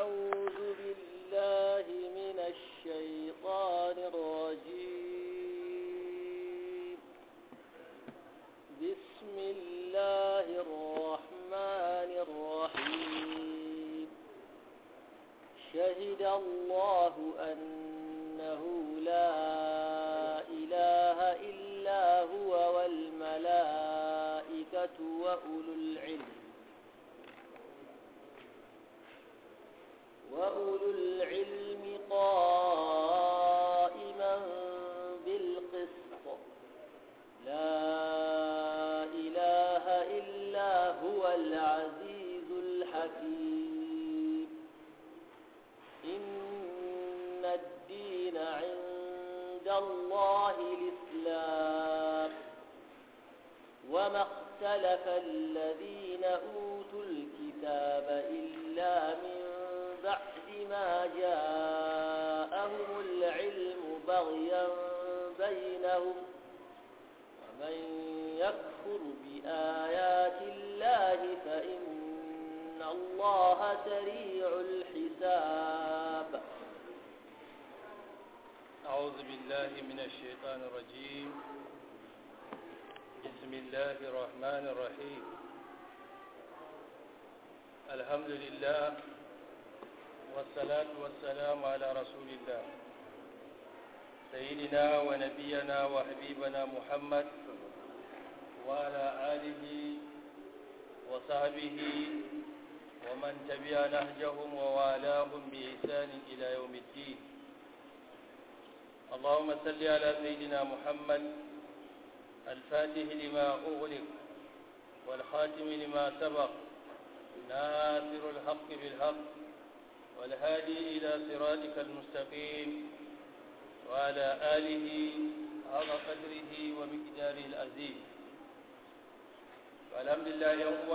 أعوذ بالله من الشيطان الرجيم بسم الله الرحمن الرحيم شهد الله أنه لا إله إلا هو والملائكة وأولو العلم وأولو العلم قائما بالقسط لا إله إلا هو العزيز الحكيم إن الدين عند الله الإسلام وما اختلف الذين أوتوا الكتاب إلا من بعد ما جاءهم العلم بغيا بينهم ومن يكفر بآيات الله فإن الله سريع الحساب أعوذ بالله من الشيطان الرجيم بسم الله الرحمن الرحيم الحمد لله والصلاة والسلام على رسول الله سيدنا ونبينا وحبيبنا محمد وعلى آله وصحبه ومن تبع نهجهم ووالاهم بإحسان إلى يوم الدين اللهم صل على سيدنا محمد الفاتح لما أغلق والخاتم لما سبق ناصر الحق بالحق والهادي إلى صراطك المستقيم وعلى آله حق قدره ومقداره العظيم والحمد لله يوم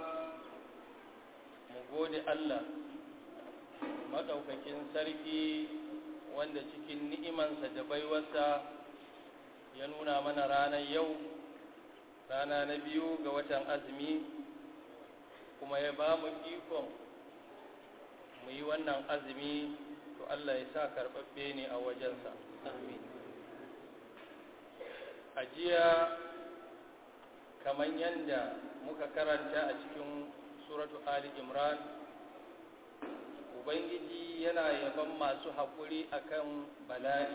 مقود الله maɗaukakin sarki wanda cikin ni'imansa da baiwarsa ya nuna mana ranar yau rana na biyu ga watan azumi kuma ya ba mu ikon mu yi wannan azumi to Allah ya sa karɓaɓɓe ne a wajensa amin a jiya kamar yadda muka karanta a cikin suratu ali imran ubangiji yana yaban masu haƙuri akan bala'i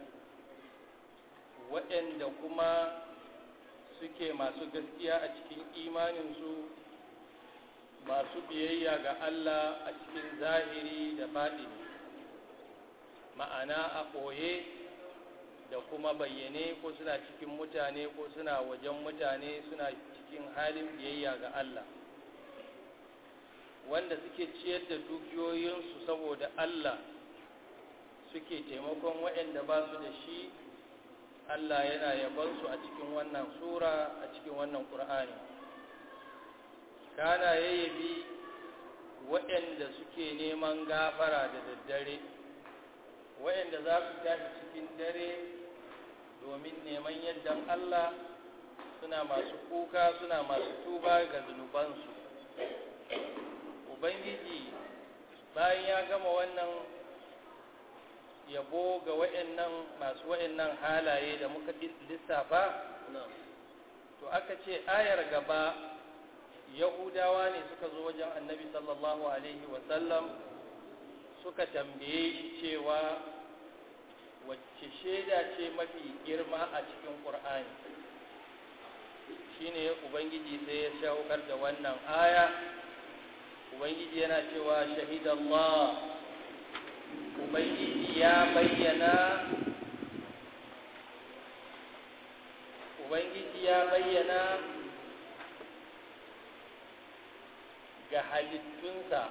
waɗanda kuma suke masu gaskiya a cikin imaninsu masu biyayya ga Allah a cikin zahiri da baɗini ma'ana a ɓoye da kuma bayyane ko suna cikin mutane ko suna wajen mutane suna cikin halin biyayya ga Allah wanda suke ciyar da dukiyoyinsu saboda Allah suke taimakon waɗanda ba su da shi Allah yana yabansu a cikin wannan sura a cikin wannan ƙur'ani kana yayyabi waɗanda suke neman gafara da daddare waɗanda za su tashi cikin dare domin neman yaddan Allah suna masu kuka suna masu tuba ga zunubansu ubangiji bayan ya gama wannan yabo ga waɗannan masu waɗannan halaye da muka lissafa to aka ce ayar gaba yahudawa ne suka zo wajen annabi sallallahu alaihi wasallam suka tambaye shi cewa wacce shaida ce mafi girma a cikin ƙur'ani shine ubangiji sai ya shaukar da wannan aya ubangiji yana cewa shahidallah ubangiji ya bayyana ubangiji ya bayyana ga halittunsa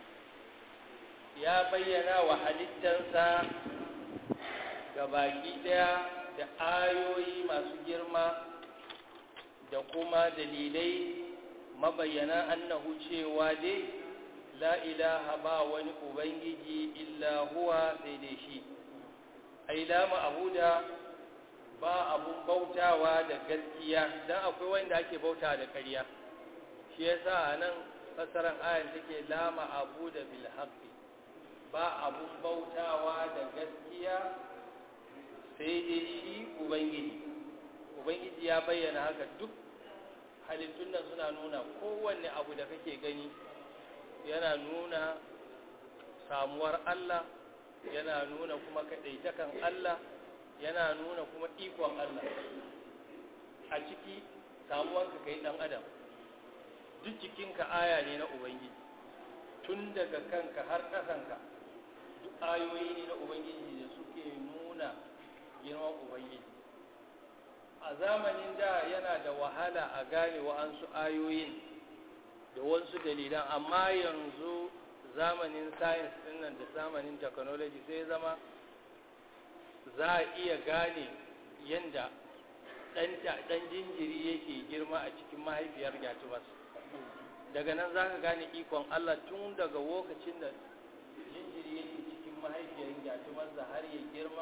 ya bayyana wa halittansa ga baki daya da ayoyi masu girma da kuma dalilai mabayyana annahu cewa dai la ilaha ba wani ubangiji illa huwa sai dai shi ai la ma'buda ba abun bautawa da gaskiya dan akwai wanda ake bauta da ƙarya shi yasa anan fasaran ayan take la ma'buda bil haqqi ba abun bautawa da gaskiya sai dai shi ubangiji ubangiji ya bayyana haka duk halittun nan suna nuna kowanne abu da kake gani yana nuna samuwar Allah yana nuna kuma kaɗaitakan Allah yana nuna kuma ikon Allah a ciki samuwanka kai ɗan adam duk cikinka aya ne na ubangiji tun daga kanka har ƙasanka duk ayoyi ne na ubangiji da suke nuna girman ubangiji a zamanin da yana da wahala a gane wa'ansu ayoyin da wasu dalilan amma yanzu zamanin science dinnan da zamanin technology sai zama za a iya gane yadda ɗan jinjiri yake girma a cikin mahaifiyar gyatumas daga nan za ka gane ikon Allah tun daga lokacin da jinjiri yake cikin mahaifiyar gyatumas da har ya girma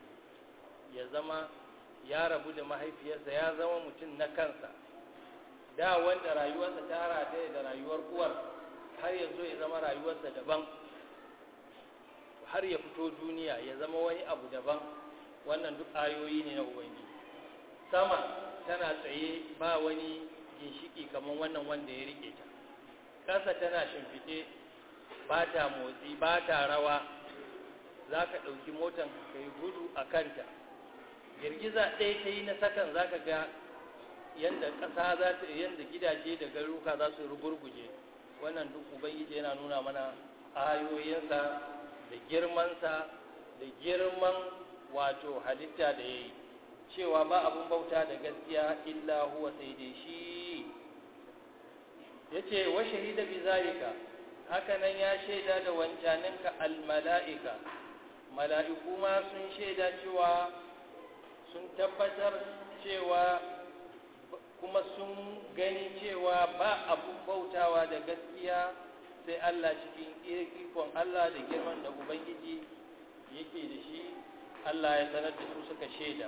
ya zama ya rabu da mahaifiyarsa ya zama mutum na kansa da wanda rayuwarsa ta rataye da rayuwar uwar har ya zo ya zama rayuwarsa daban har ya fito duniya ya zama wani abu daban wannan duk ayoyi ne na ubangiji sama tana tsaye ba wani ginshiki kamar wannan wanda ya rike ta ƙasa tana shimfiɗe ba ta motsi ba ta rawa za ka ɗauki motan ka yi gudu a kanta girgiza ɗaya ta yi na sakan za ka ga yadda ƙasa za ta yadda gidaje da garuka za su rugurguje wannan duk ubangiji yana nuna mana ayoyinsa da girmansa da girman wato halitta da ya yi cewa ba abun bauta da gaskiya illa huwa sai dai shi ya ce wa shahida bi zalika hakanan ya shaida da wancaninka almala'ika mala'iku ma sun shaida cewa sun tabbatar cewa kuma sun gani cewa ba abun bautawa da gaskiya sai Allah cikin ikon Allah da girman da Ubangiji yake da shi Allah ya sanar da su suka shaida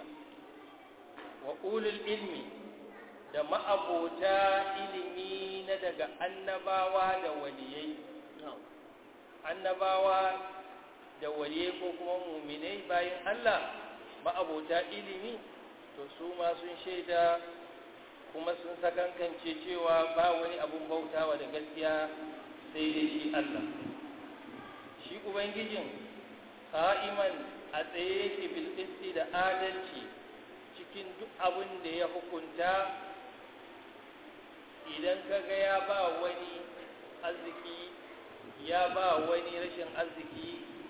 wa ulul ilmi da ma'abota ilimi na daga annabawa da waliyai annabawa da waliyai ko kuma muminai bayan Allah ma'abota ilimi to su ma sun shaida kuma sun sakankance cewa ba wani abun bautawa da gaskiya sai dai shi Allah shi ubangijin qa'iman a tsaye yake bil da adalci cikin duk abin da ya hukunta idan kaga ya ba wani arziki ya ba wani rashin arziki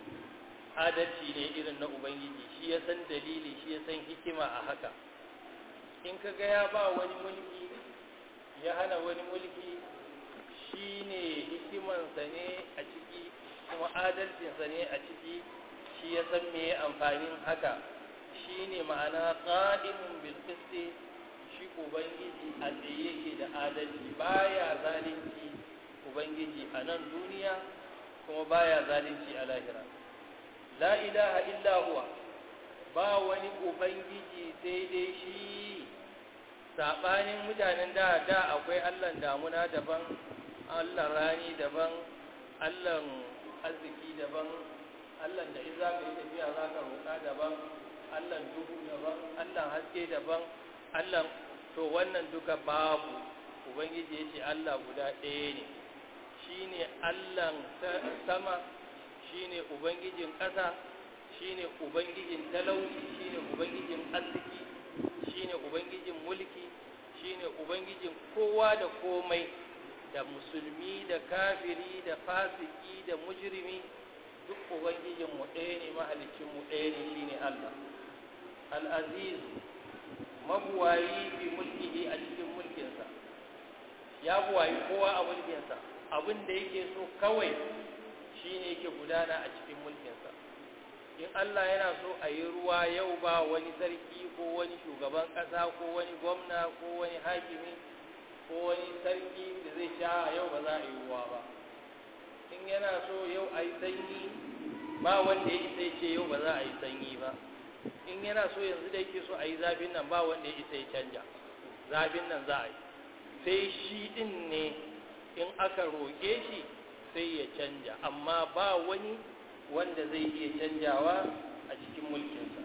adalci ne irin na ubangiji shi ya san dalili shi ya san hikima a haka in kaga ya ba wani mulki ya hana wani mulki shi ne hikimansa ne a ciki kuma adalcinsa ne a ciki shi ya san me amfanin haka shi ne ma'ana ƙa'imun bilkisti shi ubangiji a tsaye yake da adalci baya zalunci ubangiji a nan duniya kuma baya zalunci a lahira la ilaha illa huwa ba wani ubangiji sai dai shi saɓanin mutanen da da akwai allan damuna daban allan rani daban allan arziki daban allan da in za ka yi tafiya za ka roƙa daban allan duhu daban allan haske daban allan to wannan duka babu ubangiji ya ce allah guda ɗaya ne shi ne allan sama shi ne ubangijin ƙasa shi ne ubangijin talauci shi ne ubangijin arziki shi ne ubangijin mulki shi ne ubangijin kowa da komai da musulmi da kafiri da fasiki da mujrimi duk ubangijinmu ɗaya ne mahalicinmu ɗaya ne shi ne allah al'aziz mabuwayi fi mulkihi a cikin mulkinsa ya buwayi kowa a mulkinsa abin da yake so kawai shi ne yake gudana a cikin mulkinsa in Allah yana so a yi ruwa yau ba wani sarki ko wani shugaban ƙasa ko wani gwamna ko wani hakimi ko wani sarki da zai sha yau ba za a yi ruwa ba in yana so yau a yi sanyi ba wanda ya isa ce yau ba za a yi sanyi ba in yana so yanzu da yake so a yi zafin nan ba wanda ya isa ya canja zafin nan za a yi sai shi din ne in aka roƙe shi sai ya canja amma ba wani wanda zai iya canjawa a cikin mulkinsa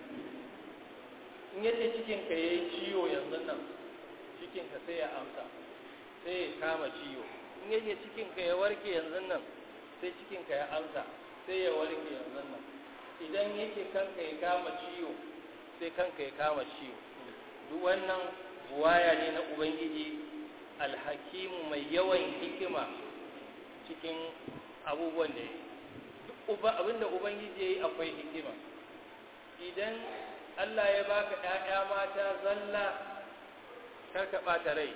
in yace cikinka ya yi ciwo yanzu nan cikinka sai ya amsa sai ya kama ciwo in yace cikinka ya warke yanzu nan sai cikinka ya amsa sai ya warke yanzu nan idan yake kanka ya kama ciwo sai kanka ya kama ciwo duk wannan buwaya ne na ubangiji alhakimu mai yawan hikima cikin abubuwan da ya yi abinda ubangiji ya yi akwai hikima idan allah ya baka ‘ya'ya mata zalla karka ɓata rai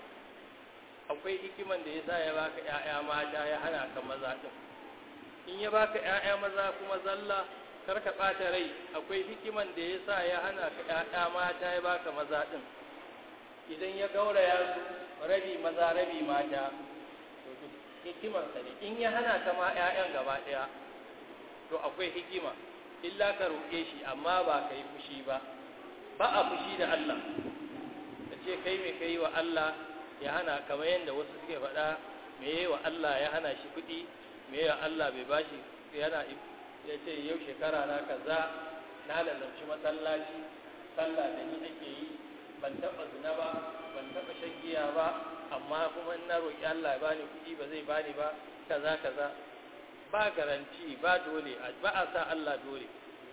akwai hikiman da ya sa ya baka ‘ya'ya mata ya hana ka maza ɗin in ya baka ‘ya'ya maza kuma zalla karka ɓata rai akwai hikiman da ya sa ya hana ka ‘ya'ya mata ya baka maza ɗin idan ya gauraya su rabi maza rabi mata hikimarsa ne in ya hana ka ma 'ya'yan gaba ɗaya to akwai hikima illa ka roƙe shi amma ba ka yi fushi ba ba a fushi da Allah ka ce kai mai kai wa Allah ya hana kamar yadda wasu suke faɗa me yi wa Allah ya hana shi kuɗi me yi wa Allah bai ba shi yana ya ce yau shekara na kaza na lalabci masallaci sallah da ni ake yi ban taɓa zina ba ban taɓa shan giya ba amma kuma in na roƙi Allah ya bani kuɗi ba zai bani ba kaza kaza ba garanti ba dole ba a sa Allah dole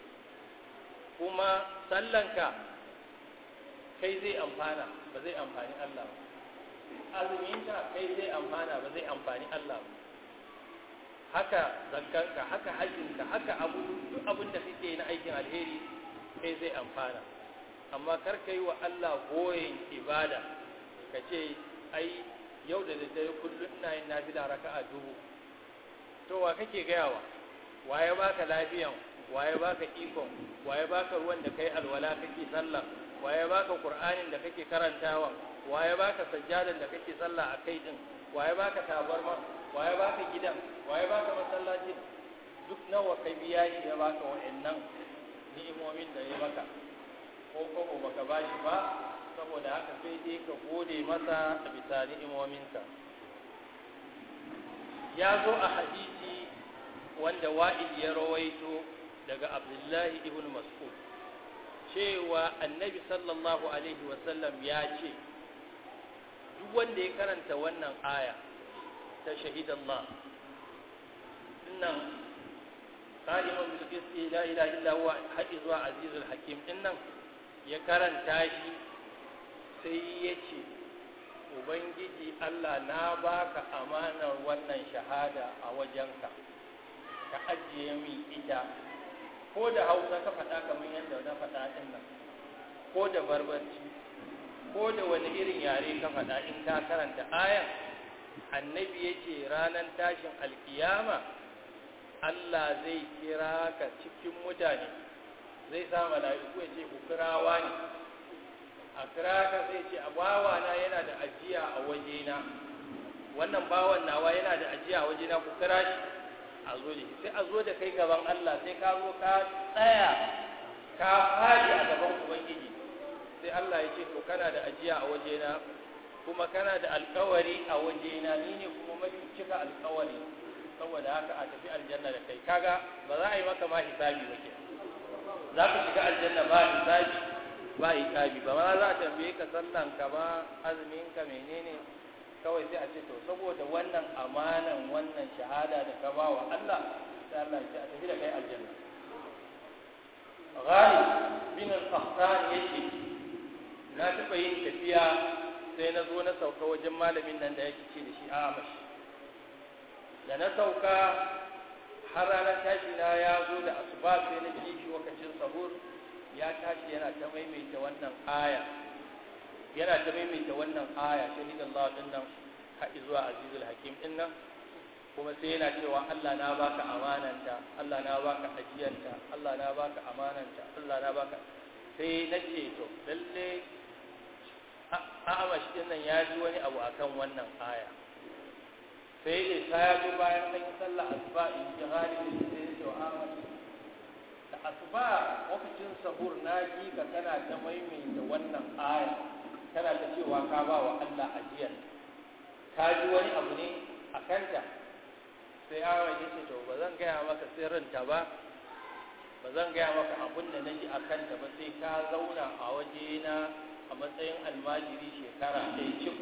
kuma sallanka kai zai amfana ba zai amfani Allah ba azuminka kai zai amfana ba zai amfani Allah ba haka zakkanka haka hajjinka haka abu duk abin da kake na aikin alheri kai zai amfana amma kar ka yi wa Allah goyin ibada ka ce ai yau da daddare kullum ina yin nafila raka'a dubu to wa kake gayawa waye baka lafiyan waye baka ikon waye baka ruwan da kai alwala kake sallah waye baka qur'anin da kake karantawa waye baka sajjadan da kake sallah a kai din waye baka tabarma waye baka gidan waye baka masallacin duk nawa kai biya shi ya baka wa'annan ni'imomin da ya maka ko ko baka bashi ba saboda haka sai dai ka gode masa a bisa ni'imominka ya zo a hadisi wanda wa'id ya rawaito daga abdullahi ibn mas'ud cewa annabi sallallahu alaihi wasallam ya ce duk wanda ya karanta wannan aya ta shahidallah dinnan qa'iman bil qisti la ilaha illa huwa hafizwa azizul hakim dinnan ya karanta shi sai ya ce ubangiji Allah na baka amanar wannan shahada a wajenka ka ajiye min ita ko da hausa ka faɗa kamar yadda na faɗa ɗin nan ko da barbarci ko da wani irin yare ka faɗa in ka karanta ayan annabi ya ce ranar tashin alkiyama Allah zai kira ka cikin mutane zai sa mala'iku ya ce ku kirawa ne a kira ka zai ce bawa na yana da ajiya a wajena wannan bawan nawa yana da ajiya a wajena ku kira shi a zo da shi sai a zo da kai gaban Allah sai ka zo ka tsaya ka fadi a gaban ubangiji sai Allah ya ce to kana da ajiya a wajena kuma kana da alkawari a wajena ni ne kuma mafi cika alkawari saboda haka a tafi aljanna da kai kaga ba za a yi maka ma hisabi ba ke za ka shiga aljanna ba hisabi ba hisabi ba ma za a tambaye ka sallan ka ba azumin ka menene kawai sai a ce to saboda wannan amanan wannan shahada da ka ba wa Allah sai Allah ya ce a tafi da kai aljanna Ghalib bin al-Qahtan yake na taɓa yin tafiya sai na zo na sauka wajen malamin nan da yake ce da shi Amash da na sauka har ranar tashi na ya zo da asuba sai na ji shi lokacin sahur ya tashi yana ta maimaita wannan aya yana ta maimaita wannan aya shahidallahu din nan har zuwa azizul hakim din nan kuma sai yana cewa Allah na baka amananta Allah na baka ajiyanta Allah na baka amananta Allah na baka sai na ce to lalle a'amash din nan ya ji wani abu akan wannan aya sai da ta ya zo bayan an yi sallah asuba in ji halin da sai ya ce wa a'amash da asuba lokacin sahur na ji ka kana ta maimaita wannan aya kana ta cewa ka ba wa Allah ajiyar ka ji wani abu ne a kanta sai awon ya ce to ba zan gaya maka sirrinta ba ba zan gaya maka abin da na ji a kanta ba sai ka zauna a waje na a matsayin almajiri shekara ɗaya cif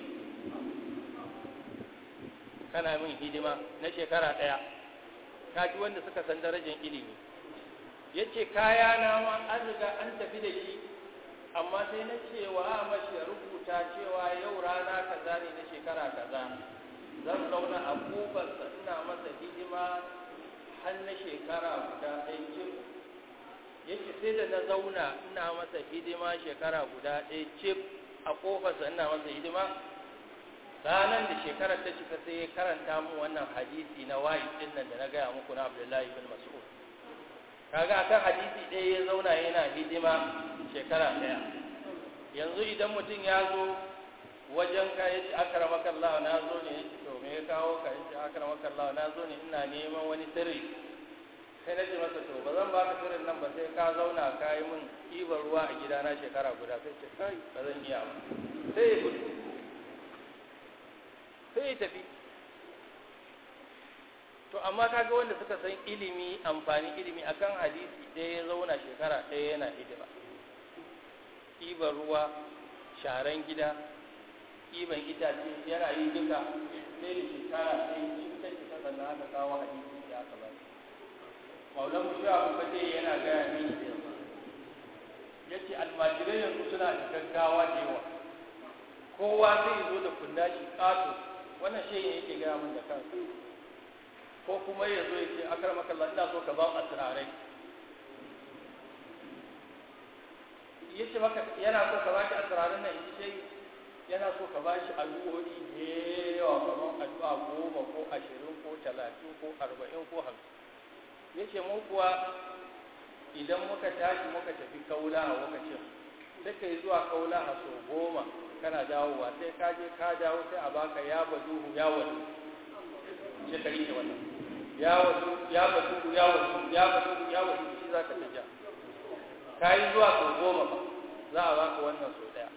kana min hidima na shekara ɗaya ka ji wanda suka san darajar ilimi ya ce kaya na ma an riga an tafi da shi amma sai na cewa mashi rubuta cewa yau rana kaza ne na shekara kaza zan zauna a kofarsa ina masa hidima har na shekara guda ɗaya cif yake sai da na zauna ina masa hidima shekara guda ɗaya cif a kofarsa ina masa hidima ranar da shekarar ta cika sai ya karanta mu wannan hadisi na wayi din nan da na gaya muku na abdullahi bin mas'ud kaga akan hadisi ɗaya ya zauna yana hidima shekara ɗaya yanzu idan mutum ya zo wajen ka ya ce akramaka Allah na zo ne ya ce to me ya kawo ka ya ce akramaka Allah na zo ne ina neman wani sirri sai na ce masa to ba zan baka sirrin nan ba sai ka zauna ka yi min ɗiban ruwa a gidana shekara guda sai ce kai ba zan iya ba sai ya gudu sai ya tafi to amma kaga wanda suka san ilimi amfani ilimi akan hadisi ɗaya ya zauna shekara ɗaya yana hidima ɗiban ruwa sharan gida ɗiban itace yana yi duka sai da shekara sai cikin ta cika sannan aka kawo hadisi ya aka ba maulan mu sha abu kace yana gaya mini ya ce almajirai yanzu suna da gaggawa da yawa kowa zai zo da kunna shi ƙato wannan shi yake gaya min da kansa ko kuma ya zo ya ce akar makalla ina so ka ba a turare ya ce maka yana so ka ba shi a turaren nan in ce yana so ka ba shi addu'o'i da yawa kamar addu'a goma ko ashirin ko talatin ko arba'in ko hamsin ya ce mu kuwa idan muka tashi muka tafi kaula a lokacin sai ka yi zuwa kaula a so goma kana dawowa sai ka je ka dawo sai a baka ya baduhu ya wadu sai ka rike wannan ya wadu ya baduhu ya wadu ya baduhu ya wadu shi za ka taja ka yi zuwa so goma ba za a baka wannan so daya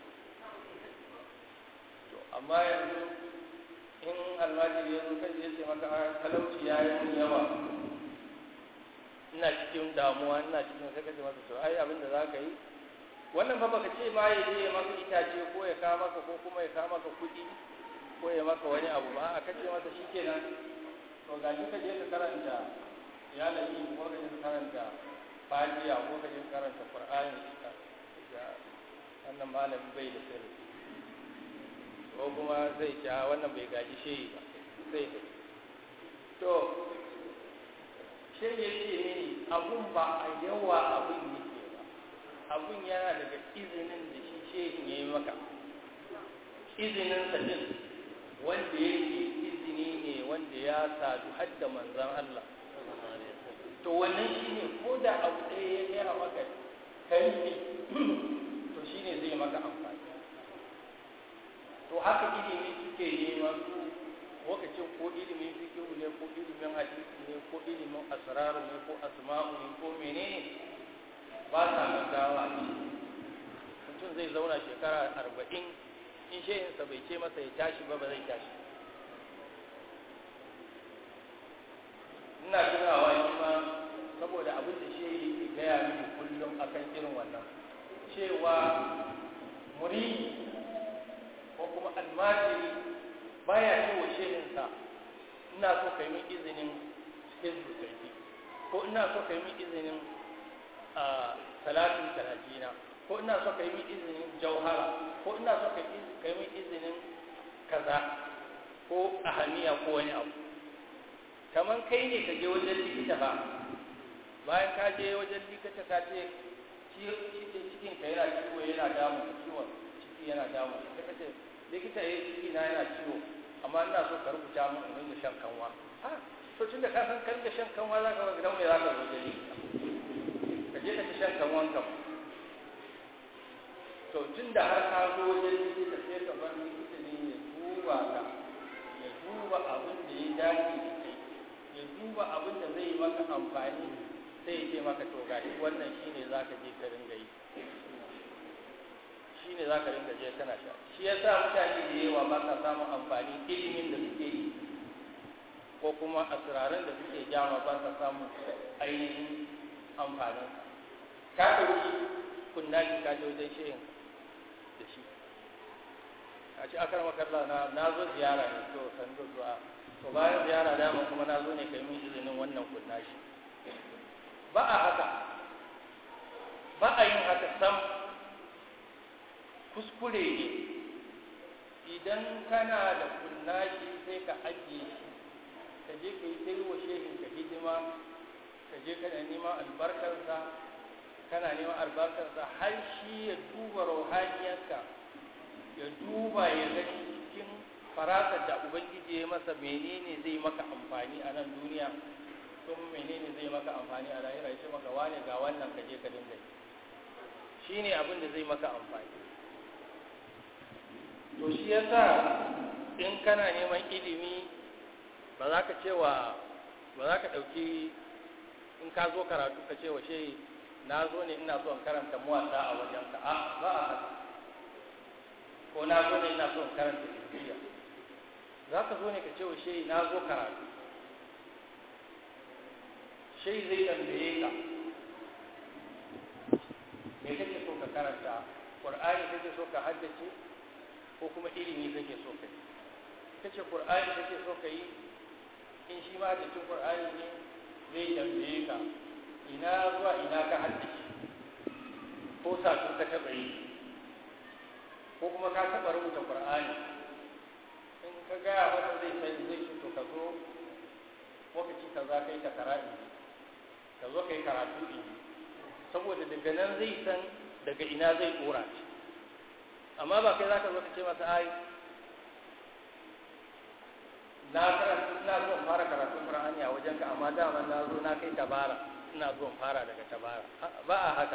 to amma yanzu in almajiri ya zo kai ya ce maka talauci ya yi mun yawa ina cikin damuwa ina cikin sai ka ce masa to ai abin da za ka yi wannan fa baka ce ma ya je ya maka itace ko ya kawo maka ko kuma ya kawo maka kuɗi ko ya maka wani abu ba a kace masa shikenan to ga shi ka je ka karanta ya lafi ko ka je ka karanta fatiha ko ka je ka karanta qur'ani ga wannan malami bai da sirri ko kuma zai ce wannan bai gaji shehi ba sai ka to shehi ya ce mini abun ba a yawa abun yake ba abun yana daga izinin da shi shehin ya yi maka izinin sa din wanda yake izini ne wanda ya sadu hadda manzan Allah to wannan shi ne ko da abu ɗaya ya gaya maka kai ne to shi ne zai maka amfani to haka ilimi suke nema su lokacin ko ilimin fikihu ne ko ilimin hadisi ne ko ilimin asraru ne ko asma'u ne ko menene ba sa gaggawa ne mutum zai zauna shekara arba'in in shehinsa bai ce masa ya tashi ba ba zai tashi ina tunawa shi ma saboda abin da shehi ke gaya mini kullum akan irin wannan cewa muri ko kuma almajiri baya ce wa shehinsa ina so ka yi min izinin hizbu sarki ko ina so ka yi min izinin a salatin talajina ko ina so ka yi min izinin jauhara ko ina so ka yi min izinin kaza ko ahaniya ko wani abu kamar kai ne ka je wajen likita ba bayan ka je wajen likita ka ce cikin ka yana ciwo yana damu ciwon ciki yana damu sai ka ce likita ya ciki na yana ciwo amma ina so ka rubuta mun in rinka shan kanwa ha to tunda ka san kan da shan kanwa za ka ga gidan mai za ka zo da likita ka je ka ci shan kanwan kam to tunda har ka zo wajen likita sai ka bar likita ne ya duba ka ya duba abin da ya dace da kai ya duba abin da zai yi maka amfani sai ya ce maka to gashi wannan shine za ka je ka ringa yi shi ne za ka ringa je kana sha shi ya sa mutane da yawa ba sa samun amfani ilimin da suke yi ko kuma asirarin da suke jama ba sa samun ainihin amfanin ka ɗauki kunna shi ka je wajen shehin da shi a ce akar makalla na na zo ziyara ne to san zo zuwa to bayan ziyara dama kuma na zo ne kai min izinin wannan kunna shi ba a haka ba a yin haka sam kuskure ne idan kana da kunna shi sai ka ajiye shi ka je ka yi ta yi wa shehin ka hidima ka je kana neman albarkarsa kana neman albarkarsa har shi ya duba rauhaniyarka ya duba ya ga cikin farasar da ubangiji ya masa menene zai maka amfani a nan duniya sun menene zai maka amfani a lahira ya ce maka wane ga wannan ka je ka dinga yi shi ne abin da zai maka amfani to shi yasa in kana neman ilimi ba za ka cewa ba za ka ɗauki in ka zo karatu ka ce wa shehi na zo ne ina son karanta muwasa a wajenka a ba a haka ko na zo ne ina son karanta ibiya za ka zo ne ka ce wa shehi na zo karatu shehi zai tambaye ka me kake so ka karanta ƙur'ani kake so ka haddace ko kuma ilimi kake so ka yi kace ƙur'ani kake so ka yi in shi ma da cin ƙur'ani ne zai tambaye ka ina zuwa ina ka haddace ko satu ka taɓa yi ko kuma ka taɓa rubuta ƙur'ani in ka gaya masa zai sani zai ce to ka zo lokaci ka za ka yi takara in ka zo ka yi karatu in saboda daga nan zai san daga ina zai ɗora shi amma ba kai za ka zo ka ce masa ai na karatu ina zo in fara karatun Qur'ani a wajen ka amma dama na zo na kai tabara ina zo in fara daga tabara ba a haka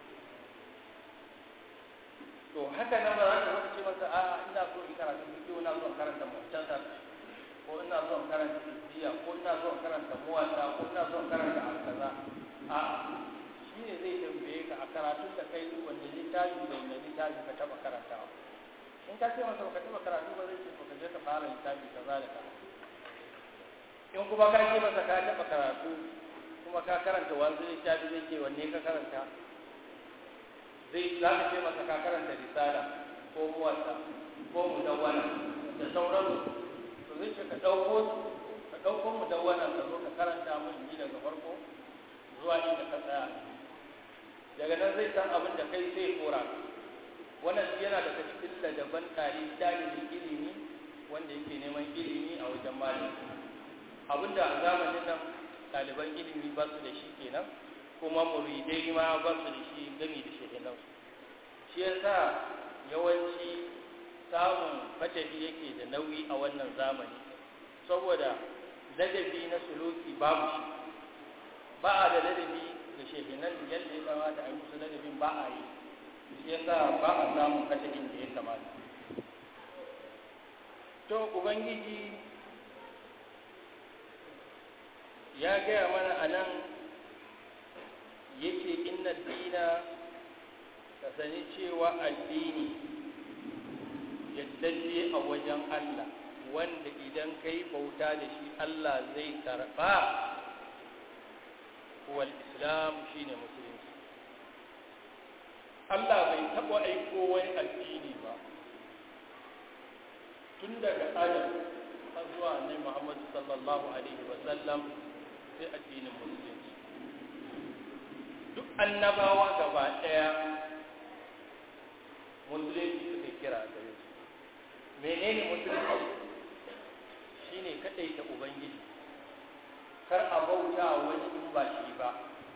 to haka nan ba za ka zo ka ce masa a ina so in karatun fiqh ina zo in karanta muhtasar ko ina zo in karanta izziya ko ina zo in karanta muwatta ko ina zo in karanta al-kaza a shi ne zai tambaye ka a karatun da kai wanda littafi da wanda littafi ka taba karantawa in ka ce masa baka taba karatu ba zai ce to ka je ka fara littafi kaza da kaza in kuma ka ce masa ka taba karatu kuma ka karanta wani littafi zai ce wanne ka karanta zai za ka ce masa ka karanta risala ko muwatta ko mudawwana da sauransu to zai ce ka ɗauko ka ɗauko mudawwana ka zo ka karanta mun ji daga farko zuwa inda ka tsaya daga nan zai san abin da kai zai kora wannan yana daga cikin ladaban ɗalibin ilimi wanda yake neman ilimi a wajen malami abinda a zamanin nan ɗaliban ilimi ba su da shi kenan kuma muridai ma ba su da shi gami da shehinan shi yasa yawanci samun fatahi yake da nauyi a wannan zamani saboda ladabi na suluki babu shi ba a da ladabi da shehinan da yadda ya kamata a yi musu ladabin ba a yi shi yasa ba a samun fatahin da ya kamata to ubangiji ya gaya mana a nan yake inna dina ka sani cewa addini yaddade a wajen Allah wanda idan kai bauta da shi Allah zai karɓa wal islam shine musulunci Allah bai taɓa aiko wani addini ba tun daga Adam har zuwa Annabi Muhammad sallallahu alaihi wa sallam sai addinin musulunci duk annabawa gaba ɗaya musulunci suka kira gare su menene musulunci shine kaɗai ta ubangiji kar a bauta wani in ba shi ba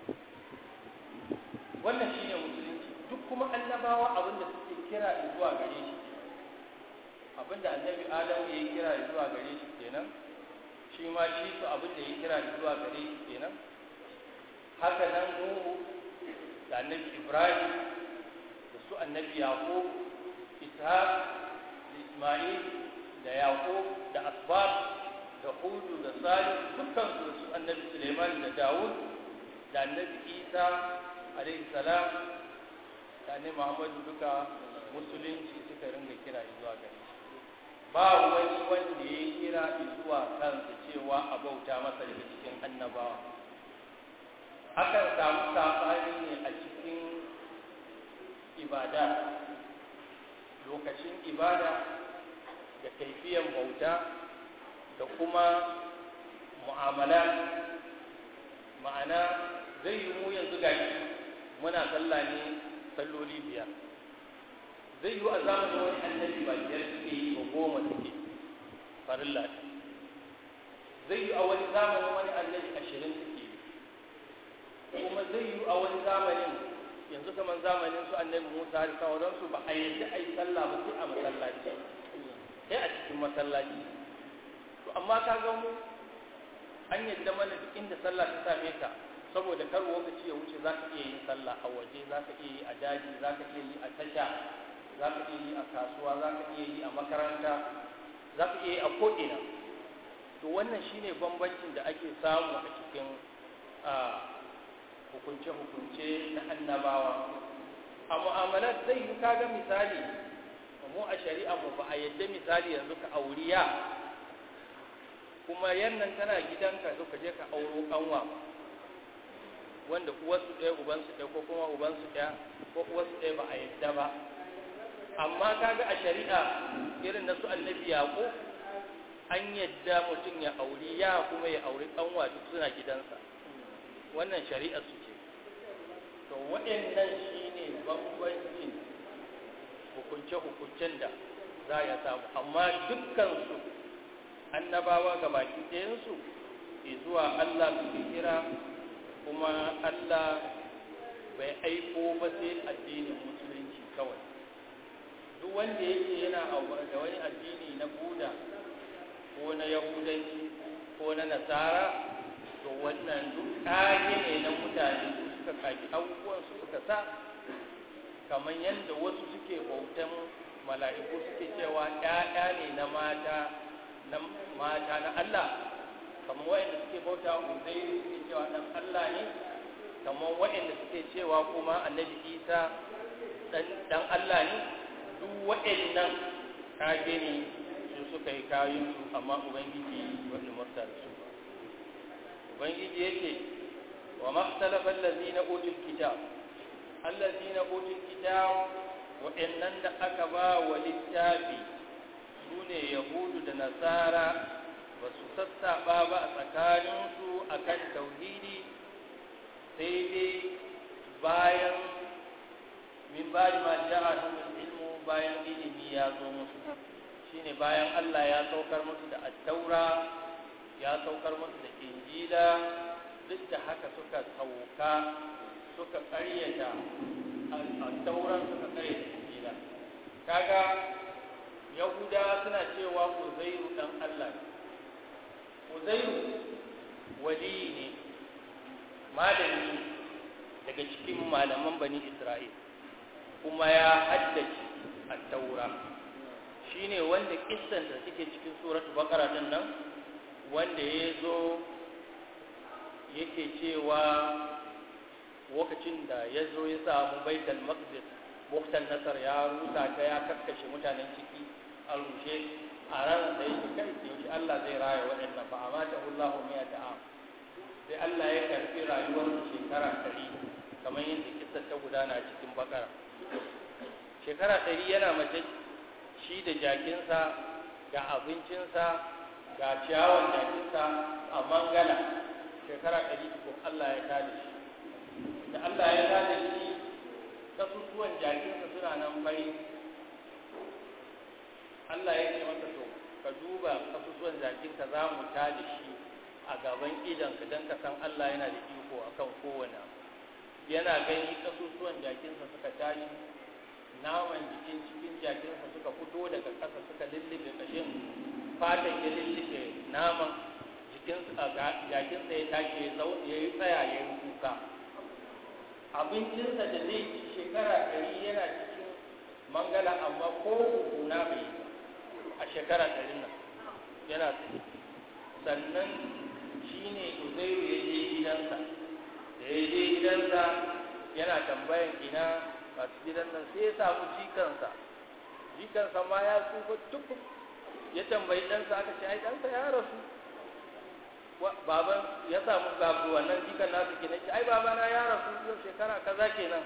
wannan shine musulunci duk kuma annabawa abinda suke kira zuwa gare shi abinda annabi adamu ya kira zuwa gare shi kenan shi ma shi su abinda ya kira zuwa gare shi kenan haka nan nuhu da annabi ibrahim da su annabi yaqub ishaq da isma'il da yaqub da asbab da hudu da salih dukkan su su annabi suleiman da dawud da annabi isa alaihi salam da annabi muhammadu duka musulunci suka ringa kira zuwa gare shi ba wani wanda ya kira zuwa kansa cewa a bauta masa daga cikin annabawa akan samu saɓani ne a cikin ibada lokacin ibada da kaifiyan bauta da kuma mu'amala ma'ana zai yi mu yanzu gashi muna sallah ne salloli biyar zai yi a zamanin wani annabi ba biyar suke yi ba goma suke farilla zai yi a wani zamanin wani annabi ashirin suke yi kuma zai yi a wani zamanin yanzu kamar zamanin su annabi musa da sauransu ba a yadda a yi sallah ba sai a masallaci sai a cikin masallaci to amma ka ga mu an yadda mana duk inda sallah ta same ka saboda kar lokaci ya wuce za ka iya yin sallah a waje za ka iya yi a daji za ka iya yi a tasha za ka iya yi a kasuwa za ka iya yi a makaranta za ka iya yi a ko'ina to wannan shine bambancin da ake samu a cikin hukunce-hukunce na annabawa a mu'amalar zai yi kaga misali mu a shari'a mu ba a yadda misali yanzu ka auriya kuma yannan tana gidanka zo ka je ka auro kanwa wanda uwarsu ɗaya ubansu ɗaya ko kuma ubansu ɗaya ko uwarsu ɗaya ba a yadda ba amma kaga a shari'a irin na su annabi yaƙo an yadda mutum ya auri ya kuma ya auri kanwa duk suna gidansa wannan shari'a su ce to waɗannan shine bambancin hukunce-hukuncen da za ya samu amma dukkansu annabawa ga baki ɗayansu zuwa Allah su kira kuma Allah bai aiko ba sai addinin musulunci kawai duk wanda yake yana da wani addini na buda ko na yahudanci ko na nasara to wannan duk ƙage ne na mutane su suka kaki abubuwan su suka sa kamar yadda wasu suke bautan mala'iku suke cewa ‘ya'ya ne na mata na mata na Allah kamar waɗanda suke bauta uzairu suke cewa ɗan Allah ne kamar waɗanda suke cewa kuma annabi isa ɗan Allah ne duk waɗannan kage ne su suka yi kayansu amma ubangiji wani murta da su ubangiji yake wa maktalafa allazina utul kitab allazina utul kitab wa'annan da aka ba wa littafi sune yahudu da nasara ba su sassaɓa ba a tsakaninsu akan tauhidi sai dai bayan min bari ma ja'ahumul ilmu bayan ilimi ya zo musu shine bayan Allah ya saukar musu da attaura ya saukar musu da injila duk da haka suka sauka suka karyata attauran suka karyata injila kaga yahuda suna cewa uzairu dan Allah ne uzairu wali ne malami daga cikin malaman bani isra'il kuma ya haddace attaura shine wanda kissan da suke cikin suratul baqara din nan wanda ya zo yake cewa lokacin da ya zo ya samu baitul maqdis buktan nasar ya rusa ta ya kakkashe mutanen ciki a rushe a ranar da yake kai yaushe Allah zai raya waɗannan fa amata Allahu miya ta'am sai Allah ya karfi rayuwar shekara 100 kamar yadda kissar ta gudana cikin bakara shekara 100 yana mace shi da jakinsa ga abincinsa ga ciyawan jakinsa a mangala shekara ɗari ko Allah ya tada shi da Allah ya tada shi kasusuwan jakinsa suna nan bari Allah ya ce masa to ka duba kasusuwan jakinka za mu tada shi a gaban idanka don ka san Allah yana da iko akan kowane yana gani kasusuwan jakinsa suka tashi naman jikin cikin jakinsa suka fito daga ƙasa suka lullube ƙashin fatan ya lullube naman jikinsa jakinsa ya tashi ya yi tsaya ya yi kuka abincinsa da zai ci shekara ɗari yana cikin mangala amma ko kuna bai a shekara ɗari nan yana sannan shi ne uzairu ya je gidansa da ya je gidansa yana tambayan ina masu gidan nan sai ya samu jikansa jikansa ma ya tsufa tukun ya tambayi ɗansa aka ce ai ɗansa ya rasu baban ya samu gabu wannan jikan nasu kenan ce ai babana ya rasu yau shekara kaza kenan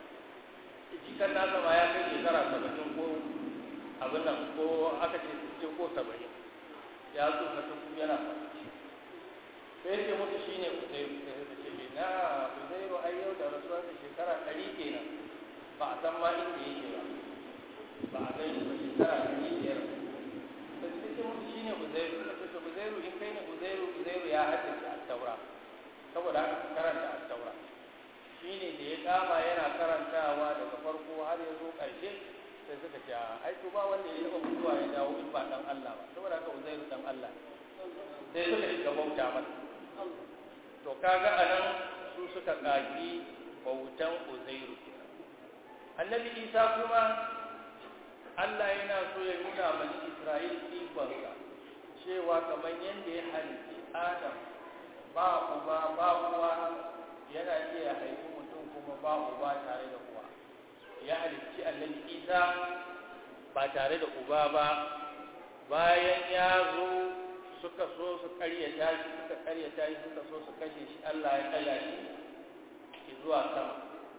jikan nasa ma ya kai shekara saba'in ko abin nan ko aka ce sittin ko saba'in ya zo na tuku yana faɗi sai ce musu shine uzairu sai ya ce na uzairu ai yau da rasuwarsa shekara ɗari kenan ba a san ma inda yake ba ba a gan shi ba shekara ɗari biyar sai ce musu shine uzairu suka ce to uzairu in kai ne uzairu uzairu ya haddace a taura saboda haka karanta a taura shine da ya kama yana karantawa daga farko har ya zo ƙarshe sai suka ce ai to ba wanda ya taɓa mutuwa ya dawo in ba dan Allah ba saboda haka uzairu dan Allah sai suka shiga bauta masa to kaga anan su suka kaki bautan uzairu annabi isa kuma Allah yana so ya nuna mani Isra'il ikonsa cewa kamar yadda ya halitti Adam ba uba ba uwa yana iya haifi mutum kuma ba uba tare da uwa ya halicci annabi Isa ba tare da uba ba bayan ya zo suka so su karyata shi suka karyata shi suka so su kashe shi Allah ya kalla shi zuwa sama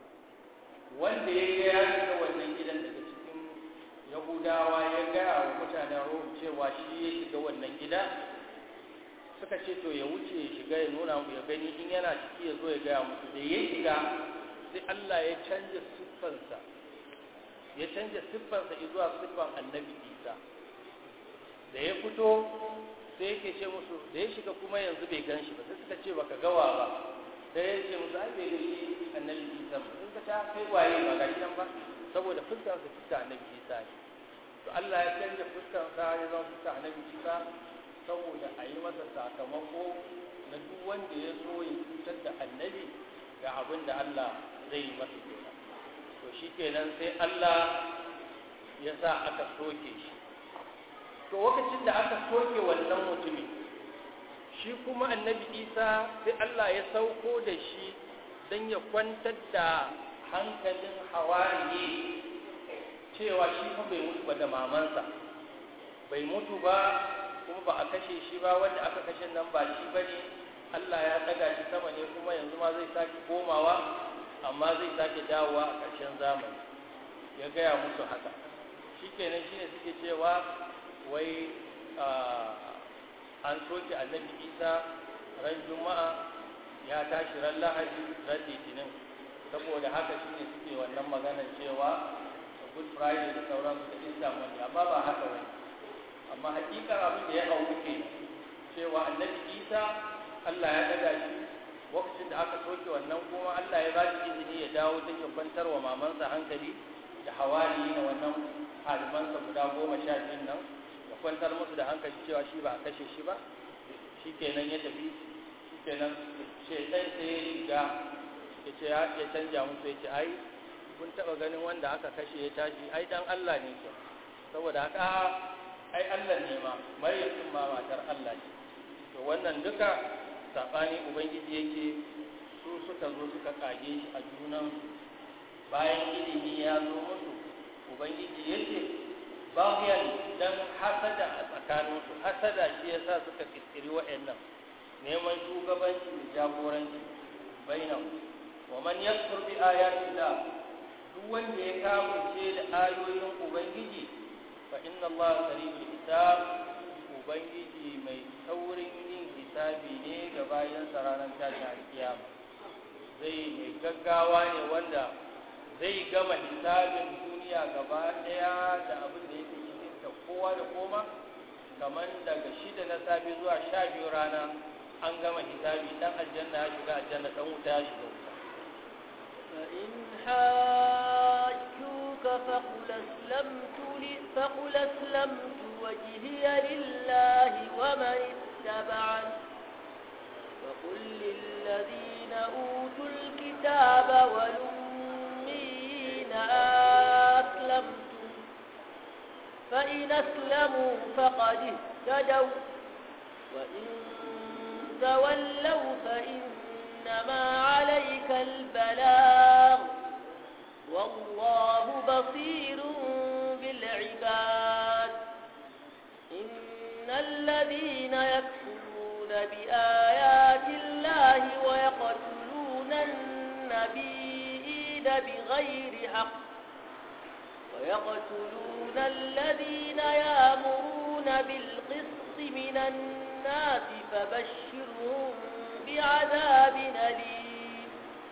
wanda ya ga ya shiga wannan gidan daga cikin yahudawa ya gaya wa mutanen rom cewa shi ya shiga wannan gida suka ce to ya wuce ya shiga ya nuna mu ya gani in yana ciki ya zo ya gaya musu da ya shiga sai Allah ya canja siffansa ya canja siffansa zuwa siffan annabi isa da ya fito sai yake ce musu da ya shiga kuma yanzu bai gan shi ba sai suka ce baka gawa ba sai ya ce musu ai bai ga shi annabi isa ba sun ka ta kai waye ba ga nan ba saboda fuskar sa fuskar annabi isa ne to Allah ya canja fuskar sa ya zama fuskar annabi isa saboda a yi masa sakamako na duk wanda ya so ya cutar da annabi ga abin da Allah zai yi masa kenan to shikenan sai Allah ya sa aka soke shi to lokacin da aka soke wannan mutumin shi kuma annabi isa sai Allah ya sauko da shi don ya kwantar da hankalin hawariye cewa shi fa bai mutu ba da mamansa bai mutu ba kuma ba a kashe shi ba wanda aka kashe nan ba shi ba ne Allah ya ɗaga shi sama ne kuma yanzu ma zai sake komawa amma zai sake dawowa a ƙarshen zamani ya gaya musu haka shi kenan shi ne suke cewa wai an soke annabi isa ran juma'a ya tashi ran lahadi ran litinin saboda haka shine suke wannan maganar cewa good friday da sauransu da easter monday amma ba haka wani amma hakikar abin da ya auku ke cewa annabi isa allah ya daga shi lokacin da aka soke wannan kuma allah ya ba shi izini ya dawo don ya kwantar wa mamansa hankali da hawari na wannan halimansa guda goma sha biyun nan kwantar musu da hankali cewa shi ba a kashe shi ba shi kenan ya tafi shi kenan shaitan sai ya shiga ya ce ya canja musu ya ce ai kun taba ganin wanda aka kashe ya tashi ai dan Allah ne ke saboda haka ai Allah ne ma maryam ma matar Allah ce to wannan duka sabani ubangiji yake su suka zo suka kage shi a junan bayan ilimi ya zo musu ubangiji yake bayan dan hasada a tsakaninsu hasada shi yasa suka kirkiri wa'annan neman shugabanci da jagoranci bainahu wa man yakfur bi ayati da duk wanda ya kafirce da ayoyin ubangiji fa inna allaha sari'ul hisab ubangiji mai saurin yin hisabi ne ga bayan ranar tashin alkiyama zai mai gaggawa ne wanda zai gama hisabin duniya gaba ɗaya da abin da yake cikin ta kowa da koma kamar daga shida na safe zuwa sha biyu rana an gama hisabi dan aljanna ya shiga aljanna dan wuta ya shiga wuta فإن حاجوك فقل أسلمت لي فقل أسلمت وجهي لله ومن اتبعني وقل للذين أوتوا الكتاب والأمين أسلمتم فإن أسلموا فقد اهتدوا وإن تولوا فإنما عليك البلاغ والله بصير بالعباد إن الذين يكفرون بآيات الله ويقتلون النبيين بغير حق ويقتلون الذين يامرون بالقسط من الناس فبشرهم بعذاب أليم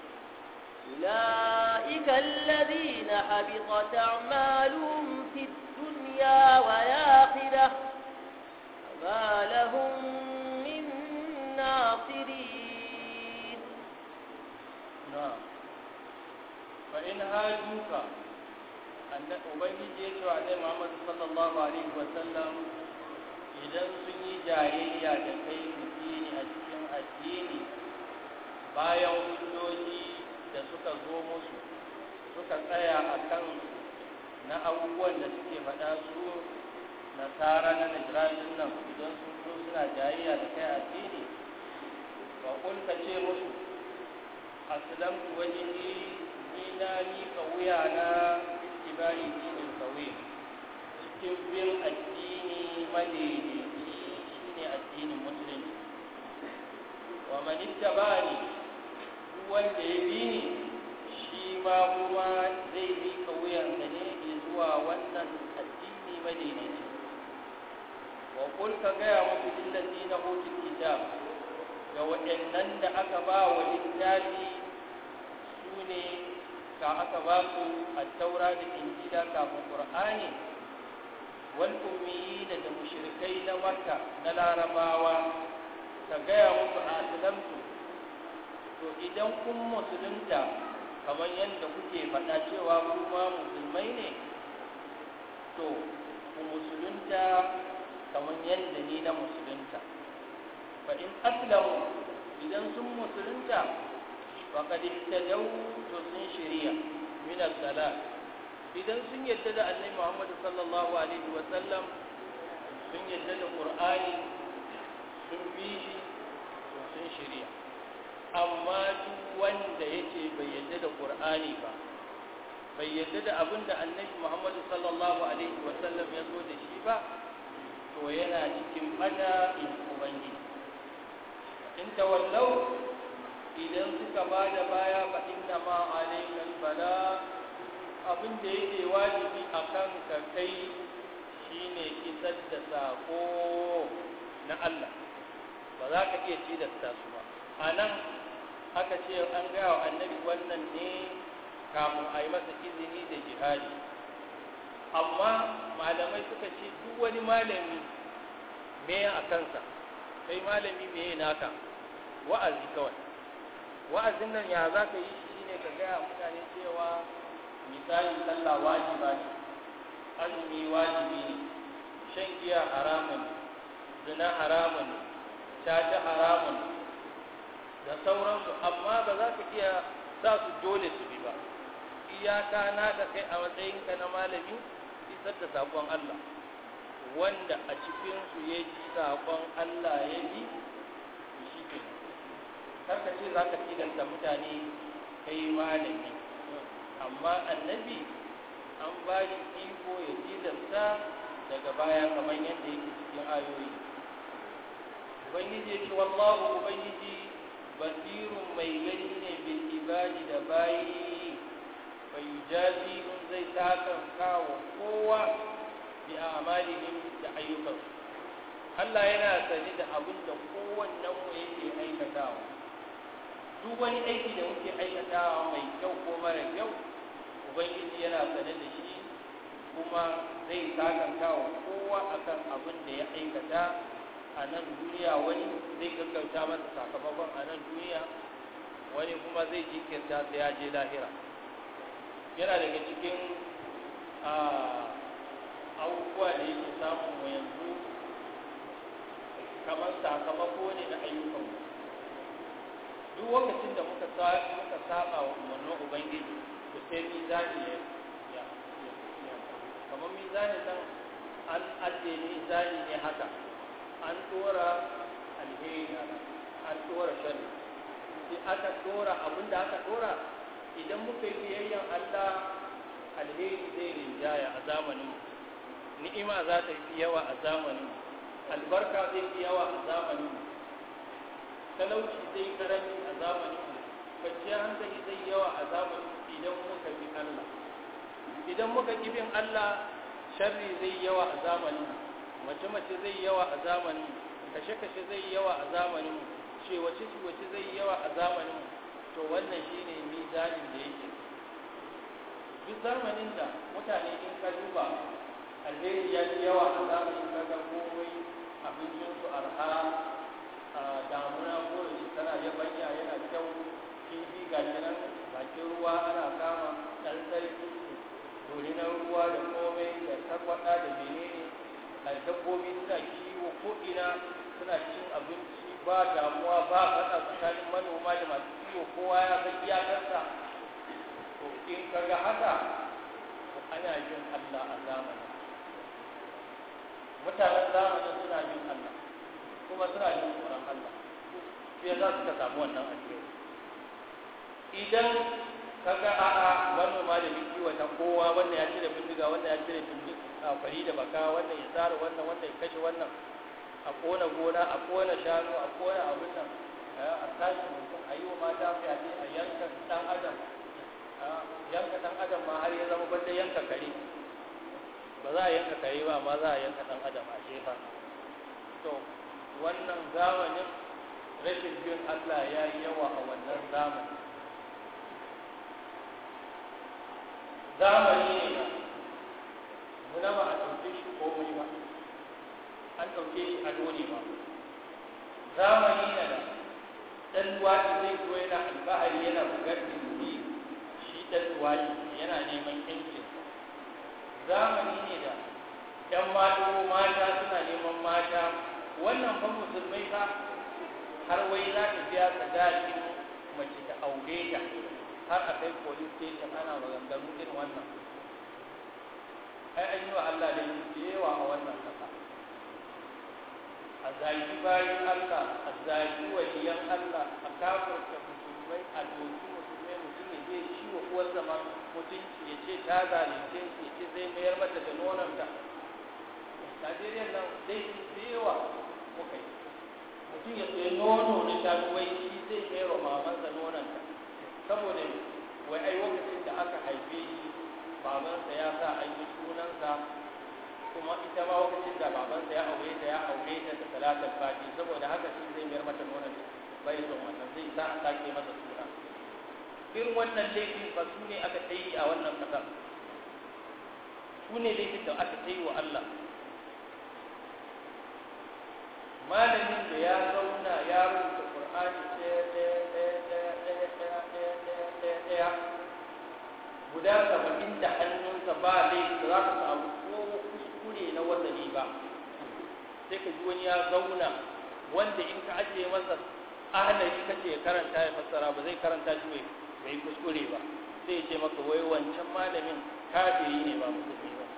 أولئك الذين حبطت أعمالهم في الدنيا والآخرة فما لهم من ناصرين نعم فإن هاجوك أن أبنجي يسوع عليه محمد صلى الله عليه وسلم idan sun yi jayayya da kai mutini a cikin addini bayan hujjoji da suka zo musu suka tsaya a kan na abubuwan da suke faɗa su nasara na najirajin nan idan sun zo suna jayayya da kai addini ba kun ka ce musu aslamtu wajhi ni na miƙa wuya na ittibai dinin kawai cikin bin addini madaidaici shine addinin musulunci wa man ittabani duk wanda ya bi ni shi ma kuma zai miƙa wuyansa ne zuwa wannan addini madaidaici wa kul ka gaya musu lillazina utul kitab ga waɗannan da aka ba wa littafi su ne ka aka ba su a taura da injila kafin qur'ani wal ummiyina da mushrikai na makka na larabawa ka gaya musu a aslamtu to idan kun musulunta kamar yadda kuke faɗa cewa kuma musulmai ne to ku musulunta kamar yadda ni na musulunta fa in aslamu idan sun musulunta faqad ihtadaw to sun shiriya min as-salat idan sun yadda da annabi Muhammad sallallahu alaihi wa sallam sun yadda da Qur'ani sun bi shi to sun shiriya amma duk wanda yace bai yadda da Qur'ani ba bai yadda da abin da annabi Muhammad sallallahu alaihi wa sallam ya zo da shi ba to yana cikin bada in ubangiji in tawallau idan suka ba da baya fa inna ma alaikal bala abin da yake wajibi a kan ka kai shine isar da sako na Allah ba za ka iya ci da su ba a nan aka ce an gaya wa annabi wannan ne kafin a yi masa izini da jihadi amma malamai suka ce duk wani malami me a kansa kai malami me naka wa'azi kawai wa'azin nan ya za ka yi shi ne ka gaya mutane cewa misali sallah wajiba ne azumi wajibi ne shan giya haramun zina haramun caca haramun da sauransu amma ba za ka iya sa su dole su bi ba iyaka na da kai a matsayinka na malami isar da saƙon Allah wanda a cikinsu ya ji saƙon Allah ya bi shi ke karka ce za ka tilasta mutane kai malami amma annabi an ba shi iko ya tilasta daga baya kamar yadda yake cikin ayoyi ubangiji ya ce wallahu ubangiji basirun mai gani ne bil ibadi da bayi bai jazi zai takan kawo kowa bi amalihim da ayyukansu Allah yana sani da abin da kowannen mu yake aikatawa duk wani aiki da muke aikatawa mai kyau ko mara kyau ubangiji yana sane da shi kuma zai sakanta wa kowa akan abin da ya aikata a nan duniya wani zai gaggauta masa sakamakon a nan duniya wani kuma zai jinkirta sai ya je lahira yana daga cikin abubuwa da yake samun mu yanzu kamar sakamako ne na ayyukanmu duk lokacin da muka muka saba wa umarnin ubangiji to sai mizani ya ya kamar mizani nan an ajiye mizani ne haka an dora alheri an dora sharri sai aka dora abinda aka dora idan muka yi biyayyan Allah alheri zai rinjaya a zamanin ni'ima za ta fi yawa a zamanin albarka zai fi yawa a zamanin talauci zai karanci a zamanin kwanciyar hankali zai yawa a zamanin idan muka bi Allah idan muka ki bin Allah sharri zai yawa a zamanin mace-mace zai yawa a zamanin kashe-kashe zai yawa a zamanin ciwace-ciwace zai yawa a zamanin to wannan shine mizanin da yake duk zamanin da mutane in ka duba alheri ya fi yawa a zamanin kaga komai abincinsu arha a damuna ko da tana yabanya yana kyau kifi ga nan bakin ruwa ana kama ɗan sarki dorinan ruwa da komai da tarwaɗa da menene a dabbobi suna kiwo ko ina suna cin abinci ba damuwa ba faɗa tsakanin manoma da masu kiwo kowa ya san iyakarsa to in kaga haka ana jin Allah a zamanin mutanen zamanin suna jin Allah kuma suna jin tsoron Allah sai za su ka samu wannan alheri idan kaga a'a manoma da biki wata kowa wannan ya cire bindiga wannan ya cire bindiga fari da baka wannan ya tsara wannan wannan ya kashe wannan a kona gona a kona shanu a kona abin nan a tashi mutum a yi wa mata fyaɗe a yanka ɗan adam yanka ɗan adam ma har ya zama banda yanka kare ba za a yanka kare ba amma za a yanka ɗan adam a jefa to wannan zamanin rashin bin Allah ya yi yawa a wannan zamanin zamani ne ba muna ba a ɗauke shi komai ba an ɗauke shi ado ne ba zamani ne da ɗan luwaɗi zai zo yana albahari yana bugar dindi shi ɗan luwaɗi yana neman ƴancin zamani ne da ‘yan mata mata suna neman mata wannan fa musulmai fa har wai za ta biya sadakin mace ta aure ta har a kai police station ana maganganu irin wannan ai an yi wa Allah da da yawa a wannan kasa a zagi bayan Allah a zagi waliyan Allah a kafurta musulmai a doki musulmai mutum ya je shi wa uwar zama mutunci ya ce ta zalunce shi ya ce zai mayar mata da nononta Najeriya nan dai da yawa muka yi mutum ya tsaye nono na shanu wai shi zai mayar wa mamansa nononta saboda wai ai lokacin da aka haife shi babansa ya sa an yi sunansa kuma ita ma lokacin da babansa ya aure ta ya aure ta da talatar fati saboda haka shi zai mayar mata nonon bai son wannan zai sa a sake masa suna irin wannan laifin ba su ne aka ta yi a wannan ƙasar su ne laifin da aka ta yi wa Allah malamin da ya zauna ya rubuta Qur'ani ɗaya ɗaya ɗaya ɗaya ɗaya ɗaya ɗaya ɗaya ɗaya ɗaya guda saba'in da hannunsa ba laifi za ka samu ko kuskure na wasali ba sai ka ji wani ya zauna wanda in ka ajiye masa ahalari kace ya karanta ya fassara ba zai karanta shi mai bai kuskure ba sai ya ce maka wai wancan malamin kafiri ne ba musulmi ba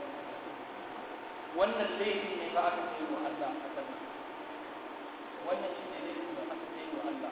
wannan laifi ne ba aka ce wa Allah a kan wannan shi ne laifin da aka ce wa Allah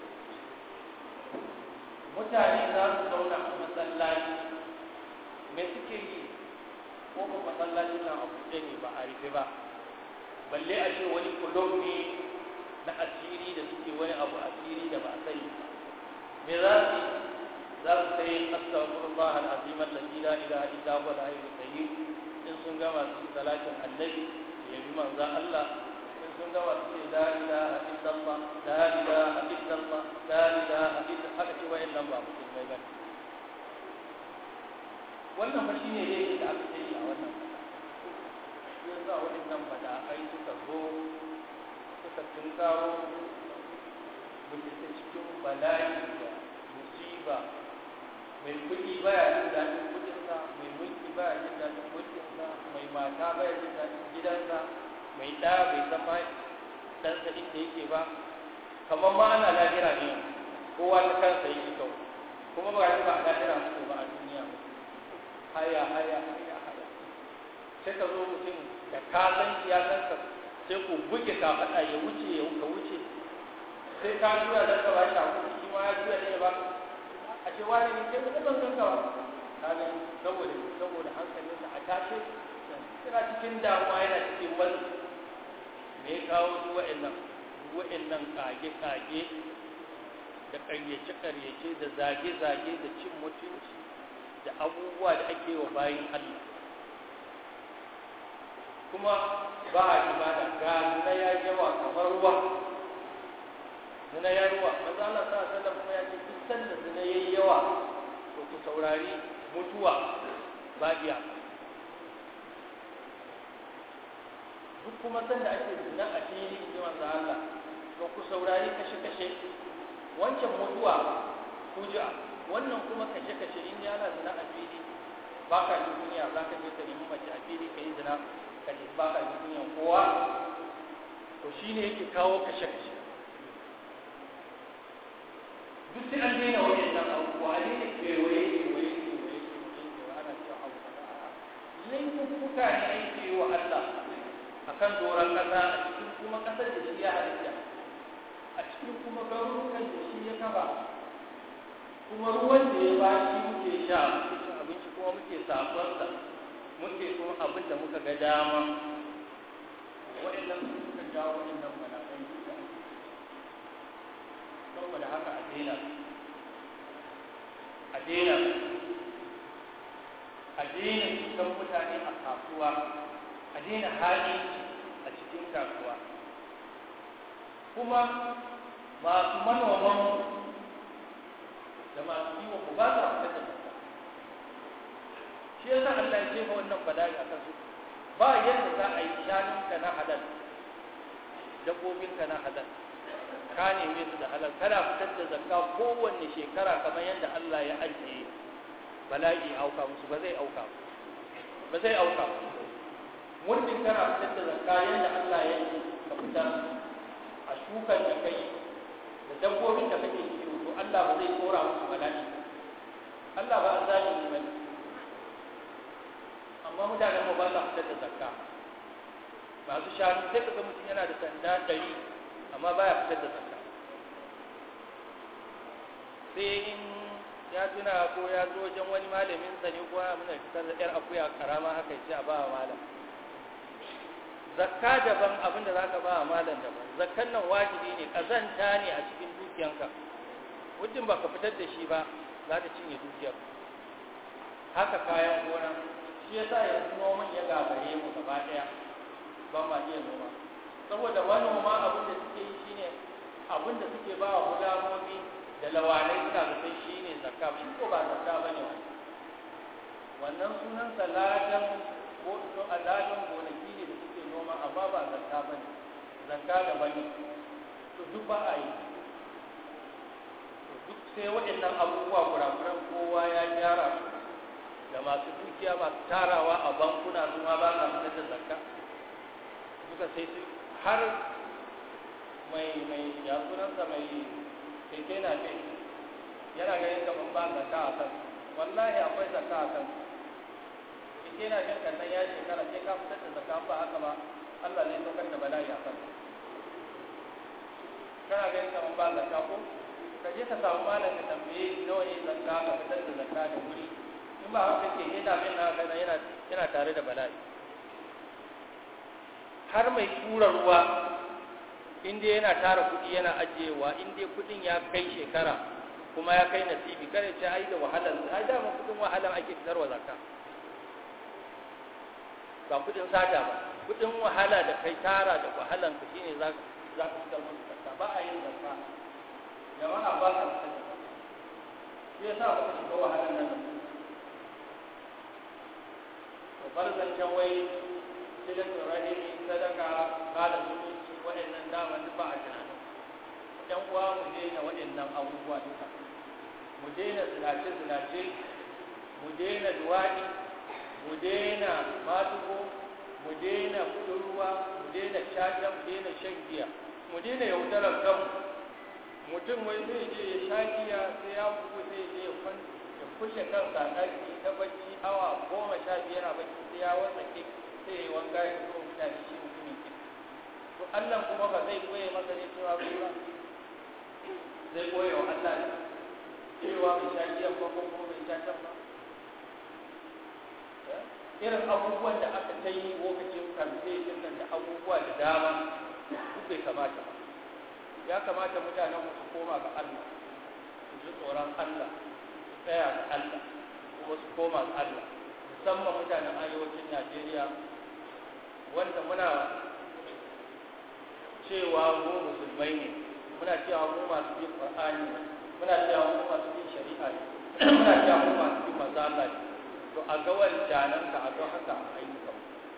mutane za su zauna a masallaci me suke yi ko ba masallacin nan a buɗe ne ba a rufe ba balle a ce wani kulon ne na asiri da suke wani abu asiri da ba a sani me za su yi za su sai astaghfirullah al-azim alladhi la ilaha illa huwa al-hayyul qayyum in sun gama su yi salatin annabi ya bi manzo Allah in sun gama su ce la ilaha illallah la ilaha illallah la ilaha illa haka ce wa'in nan ba musulmai ba wannan fa shine ne da aka yi a wannan shi yasa wa'in nan ba da ai suka zo suka tunkaro mutum ta cikin bala'i da musiba mai kuɗi baya jin daɗin kuɗinsa mai mulki baya jin daɗin mulkinsa mai mata baya jin daɗin gidansa mai ɗa bai san ma ɗansa inda yake ba kamar ma ana lahira ne kowa ta kansa yake kau kuma ba ba a lahira muku ba a duniya haya haya haya haya sai ka zo mutum da ka san ya san ka sai ku buge ka faɗa ya wuce ya ka wuce sai ka tura da ka ba shi hakuri shi ma ya tura ne ba a ce wani ne sai ka ban kanka ba kaga saboda saboda hankalinsa a tashe yana cikin damuwa yana cikin wani me ya kawo duk wa'annan duk wa'annan kage-kage da ƙaryace-ƙaryace da zage-zage da cin mutunci da abubuwa da ake wa bayin Allah kuma ba a ibada ga zina ya yawa kamar ruwa zina ya ruwa maza Allah sa sallam kuma ya ce duk sanda zina ya yi yawa to ku saurari mutuwa ba iya duk kuma sanda ake zina a fili ji manzo Allah to ku saurari kashe-kashe wancan mutuwa kuja wannan kuma kashe-kashe in yana zina a fili ba ka ji duniya za ka je ka nemi mace a fili ka yi zina ka ji ba ka ji duniya kowa to shi ne yake kawo kashe-kashe duk sai an daina wajen nan abubuwa a daina kewaye kewaye kewaye kewaye ana cewa abu kaza laifuffuka ne ake yi wa Allah a kan doron ƙasa a cikin kuma ƙasar da shi ya halitta a cikin kuma garurukan da shi ya kafa kuma ruwan da ya ba shi muke sha muke cin abinci kuma muke sakonsa muke kuma abin da muka ga dama waɗannan su suka jawo waɗannan malaman duka saboda haka a daina a daina a daina cutar mutane a kasuwa a daina hali a cikin kasuwa kuma masu manoman da masu kiwon mu ba sa fitar da zakka shi yasa Allah ya jefa wannan bala'i a kansu ba yadda za a yi shanunka na halal dabbobinka na halal ka neme su da halal kana fitar da zakka kowanne shekara kamar yadda Allah ya ajiye bala'i auka musu ba zai auka ba zai auka muddin kana fitar da zakka yadda Allah ya yi ka fitar a shukan da kai da dabbobin da kake kiwo to Allah ba zai kora musu bala'i Allah ba azalimi ba ne amma mutanen mu ba sa fitar da zakka masu shanu sai ka ga mutum yana da sanda ɗari amma baya fitar da zakka sai in ya tuna ko ya zo wajen wani malamin sa ne ko ya muna fitar da yar akuya karama haka ya ce a ba wa malam zakka daban abin da zaka ba wa malam daban zakkan nan wajibi ne kazanta ne a cikin dukiyanka muddin ba ka fitar da shi ba za ta cinye dukiyar haka kayan gona shi yasa yanzu noman ya gagare mu gaba daya ba ma iya noma saboda manoma abin da suke yi shine abin da suke ba wa gulamomi da lawanai suna da sai shine zakka shi ko ba zakka bane wannan sunan saladan ko to aladan gonaki ne da suke noma amma ba zakka bane zakka da bane to duk ba a yi to duk sai waɗannan abubuwa kurakuran kowa ya gyara su da masu dukiya masu tarawa a bankuna su ma ba sa fitar da zakka suka sai su har mai mai ya sunansa mai keke na ce yana ganin kaman ba zakka a kan wallahi akwai zakka a kan keke na ce kan nan ya shekara sai ka fitar da zakka ba haka ba Allah ne saukar da bala'i a kan kana ganin kaman ba zakka ko ka je ka samu malam ka tambaye nawa ne zakka ka fitar da zakka da wuri in ba haka ke yana bin na yana yana tare da bala'i har mai tura ruwa inda yana tara kuɗi yana ajiyewa inda kuɗin ya kai shekara kuma ya kai nasibi kare ce ai da wahalar ai da ma kuɗin wahalar ake fitarwa zakka ba kuɗin sata ba kuɗin wahala da kai tara da wahalan ka shine za za ka fitar musu zakka ba a yin zakka jama'a ba ka fitar da shi yasa ba ka shiga wahalar nan to bar zancen wai silatul rahimi sadaka kada zumunci waɗannan daman duk ba a tunanin ɗan uwa mu daina waɗannan abubuwa duka mu daina zinace zinace mu daina duwaɗi mu daina matuko mu daina kuɗin ruwa mu daina caca mu daina shan giya mu daina yaudarar kanmu mutum wai zai je ya sha giya sai ya bugu zai je ya kushe kansa a ɗaki ta bacci awa goma sha biyar a bacci sai ya wasake sai ya wanka ya zo mutane shi mutumin ki to Allah kuma ba zai koye masa ne cewa ba zai koye wa Allah ne cewa bai sha giyan ba ko kuma bai sha can ba irin abubuwan da aka ta yi lokacin kamfe din nan da abubuwa da dama duk bai kamata ba ya kamata mutanen su koma ga Allah su ji tsoron Allah su tsaya ga Allah kuma su koma ga Allah musamman mutanen arewacin Najeriya wanda muna cewa mu musulmai ne muna cewa mu masu bin Qur'ani ne muna cewa mu masu bin shari'a ne muna cewa mu masu bin manzo Allah ne to a ga wancanan ka a ga haka a ayyukan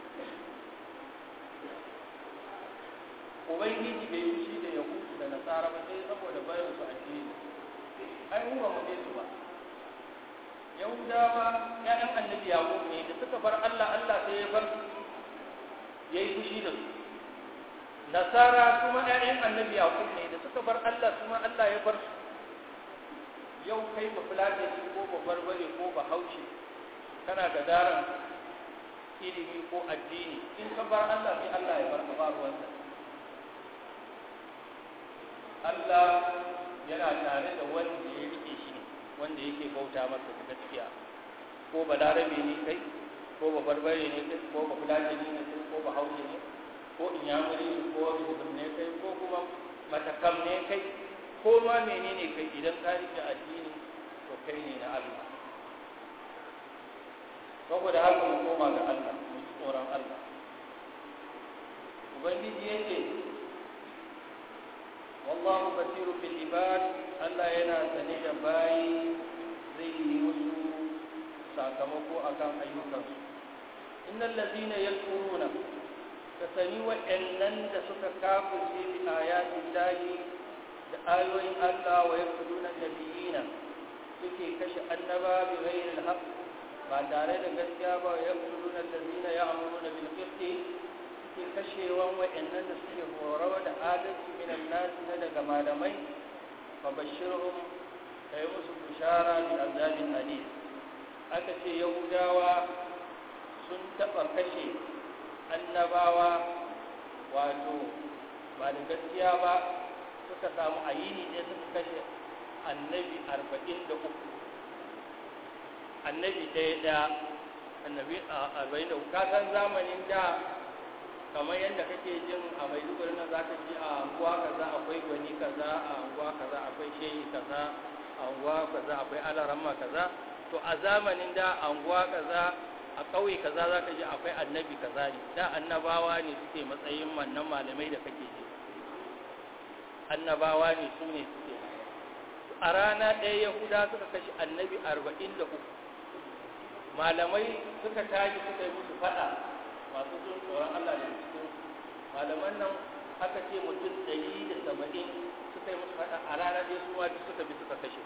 ubangiji bai yi shi da yahudu da nasara ba sai saboda bayan su addini ai mu ba mu je su ba yahudawa ƴaƴan annabi yaqub ne da suka bar Allah Allah sai ya bar su yayi fushi da su nasara kuma ƴaƴan annabi yaqub ne da suka bar Allah kuma Allah ya bar su yau kai ba fulani ko ba barbare ko ba haushi kana ga daren ilimi ko addini in ka bar Allah sai Allah ya bar ka ba ruwansa Allah yana tare da wanda ya rike shi ne wanda yake bauta masa da gaskiya ko ba larabe ne kai ko ba barbare ne kai ko ba fulani ne kai ko ba haushi ne ko inyamuri ne ko bisbir ne kai ko kuma matakam ne kai ko ma menene kai idan ka rike addini to kai ne na Allah saboda haka mu koma ga Allah mu ji tsoron Allah ubangiji yake wallahu basirun bil ibad Allah yana sane da bayi zai yi musu sakamako akan ayyukansu innal ladina yakfuruna ka sani wa'annan da suka kafirce bi ayatin lahi da ayoyin Allah wa yaqtuluna nabiyina suke kashe annaba bi ghairi al ba tare da gaskiya ba ya kullu na lazina ya amuru na bilkisti suke kashewan wa'annan da suke horawa da adalci minan nasi na daga malamai fa bashirhum kai musu bishara bi azabin alim aka ce yahudawa sun taɓa kashe annabawa wato ba da gaskiya ba suka samu ayini ne suka kashe annabi arba'in da uku annabi ɗaya ɗaya annabi arba'in da uku kasan zamanin da kamar yadda kake jin a maiduguri na za ka ji a anguwa kaza akwai gwani kaza a anguwa kaza akwai shehi kaza a anguwa kaza akwai alaramma kaza to a zamanin da anguwa kaza a ƙauye kaza za ka ji akwai annabi kaza ne da annabawa ne suke matsayin wannan malamai da kake ji annabawa ne su ne suke a rana ɗaya yahuda suka kashe annabi arba'in da uku malamai suka tashi suka yi musu faɗa masu jin tsoron allah da cikin malaman nan aka ce mutum ɗari da saba'in suka yi musu faɗa a rana ɗaya su duk suka bi suka kashe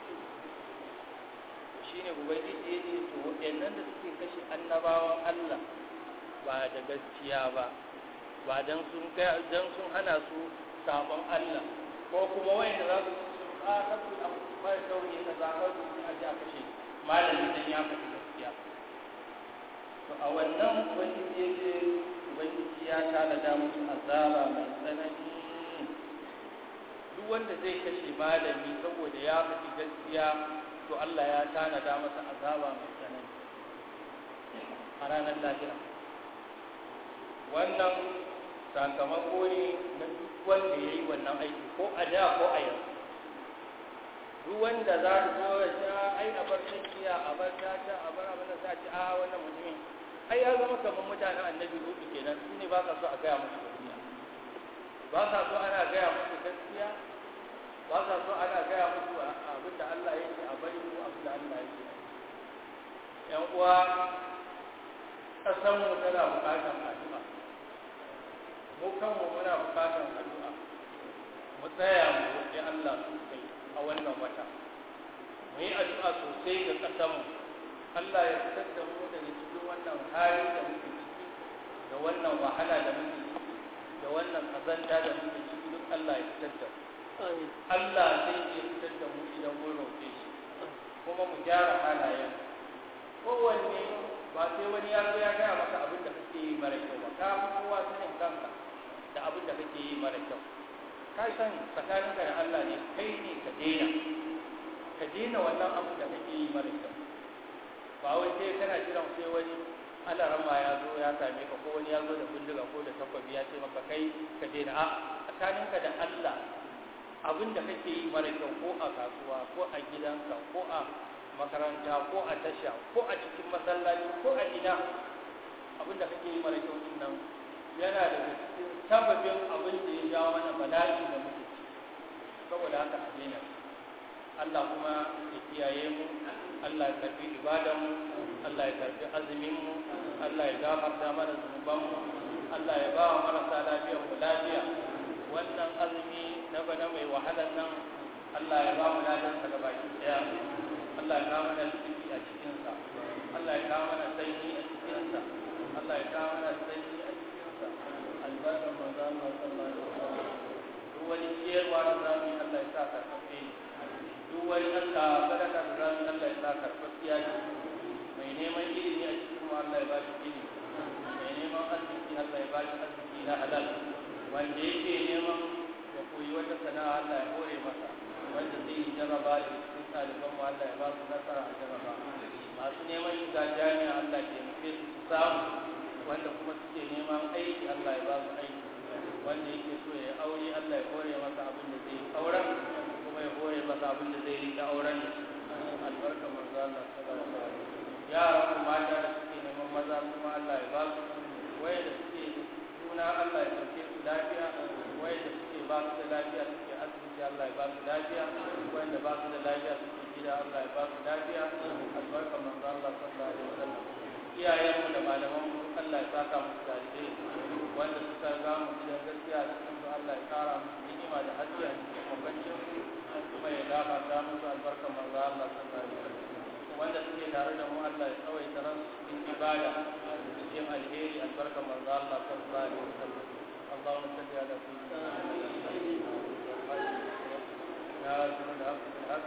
shi ne ubangiji ya ce to waɗannan da suke kashe annabawan allah ba da gaskiya ba ba don sun hana su sabon allah ko kuma wayanda za su a kasu a mara sauri ka zaɓar su a ji a kashe malami dan ya faɗi gaskiya to a wannan ubangiji ya ce ubangiji ya tanada musu azaba mai tsanani duk wanda zai kashe malami saboda ya faɗi gaskiya to Allah ya tanada masa azaba mai tsanani a ranar lahira wannan sakamako ne na duk wanda ya yi wannan aiki ko a da ko a yanzu duk wanda za su zo ya sha ai a bar tsakiya a bar tata a bar abin da za ci a wannan mutumin ai ya zama kamar mutanen annabi hudu kenan su ne ba sa so a gaya musu gaskiya ba sa so ana gaya musu gaskiya ba sa so ana gaya musu abin da Allah ya ce a bari ko abin da Allah ya ce yan uwa ƙasar mu tana buƙatar addu'a mu kanmu muna buƙatar addu'a mu tsaya mu roƙi Allah sosai a wannan wata mu yi addu'a sosai ga ƙasarmu Allah ya fitar da mu daga cikin wannan hali da muke ciki da wannan wahala da muke ciki da wannan kazanta da muke ciki duk Allah ya fitar da mu Allah zai iya fitar da mu idan mun roƙe shi kuma mu gyara halayen kowanne ba sai wani ya zo ya gaya maka abin da kake yi mara kyau ba ka fi kowa sanin kanka da abin da kake yi mara kyau ka san tsakaninka da Allah ne kai ne ka daina ka daina wannan abu da kake yi mara kyau ba wai sai kana jiran sai wani alarama ya zo ya same ka ko wani ya zo da bindiga ko da takwabi ya ce maka kai ka daina a tsakaninka da Allah abin da kake yi mara kyau ko a kasuwa ko a gidanka ko a makaranta ko a tasha ko a cikin masallaci ko a ina abin da kake yi mara kyau din nan yana da cikin sababin abin da ya jawo mana bala'i da muke ciki saboda haka a daina Allah kuma ya kiyaye mu Allah ya karbi ibadan mu Allah ya karbi azumin mu Allah ya gafarta mana zunuban mu Allah ya ba wa marasa lafiyar mu lafiya wannan azumi na bana mai wahalar nan Allah ya ba mu ladan sa gabaki daya Allah ya kawo mana ciki a cikin sa Allah ya kawo mana sanyi a cikin sa Allah ya kawo mana sanyi a cikin sa albarkan manzo Allah sallallahu alaihi wasallam duk wani ciyarwa da zamu yi Allah ya sa karfafe duk wani Allah sadaka da zamu Allah ya sa karfafiya ne mai neman ilimi a cikin mu Allah ya ba shi ilimi mai neman arziki Allah ya ba shi arziki na halal wanda yake neman ya koyi wata sana'a Allah ya hore masa wanda zai yi jaraba da cikin ɗaliban mu Allah ya ba su nasara a jaraba masu neman shiga jami'a Allah ya nufe su su samu wanda kuma suke neman aiki Allah ya ba su aiki wanda yake so ya aure Allah ya hore masa abin da zai yi auren kuma ya hore masa abin da zai yi da auren da shi albarka manzo Allah sallallahu alaihi wasallam yaran mu mata da suke neman maza kuma Allah ya ba su waye da suke suna Allah ya dauke su lafiya waye da suke ba su da lafiya suke asibiti Allah ya ba su lafiya wanda ba su da lafiya suke gida Allah ya ba su lafiya albarka manzo Allah sallallahu alaihi wasallam iyayenmu da malamanmu Allah ya saka musu dalilai wanda suka ga mu gidan gaskiya cikin su Allah ya kara musu ni'ima da haske a cikin mabancin kuma ya gafarta musu albarka manzo Allah sallallahu alaihi wasallam wanda suke tare da mu Allah ya tsawaita ran cikin ibada cikin alheri albarka manzo Allah sallallahu alaihi wasallam اللهم صل على سيدنا محمد ناصر الحق بالحق